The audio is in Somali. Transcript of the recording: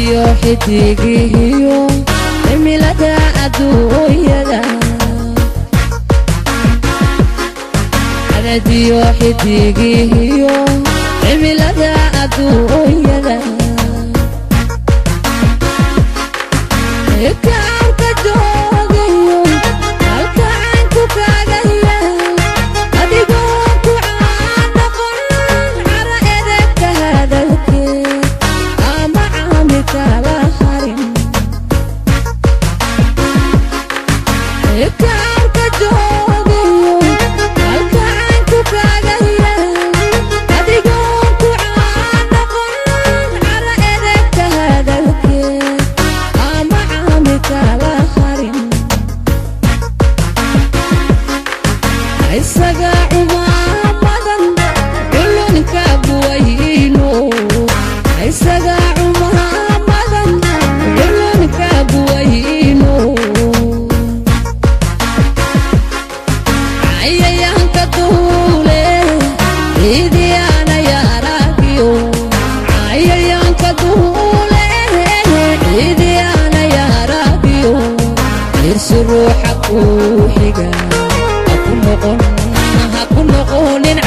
iyo xidigihiyo cimilada adduunyada cadadiyo xidigihiyo cimilada adduunyada kaarka joogayo halka caynku kaaga yaal adigoo ku caanoqon cara edegka hadalkeed ama caami kala harin kaarka joogayo halka caynku kaaga yaal adigoo ku caanoqon cara edegka hadalkeed ama caami kala harin isaga cumaamadan culunka buwayno isaga cumaamadan culunka buwayno cayayaanka duule ciidiyaana yaaragiyo cayayaanka duule ciidiyaana yaaragiyo irsi ruuxa kuu xiga haku noqon haku noqonin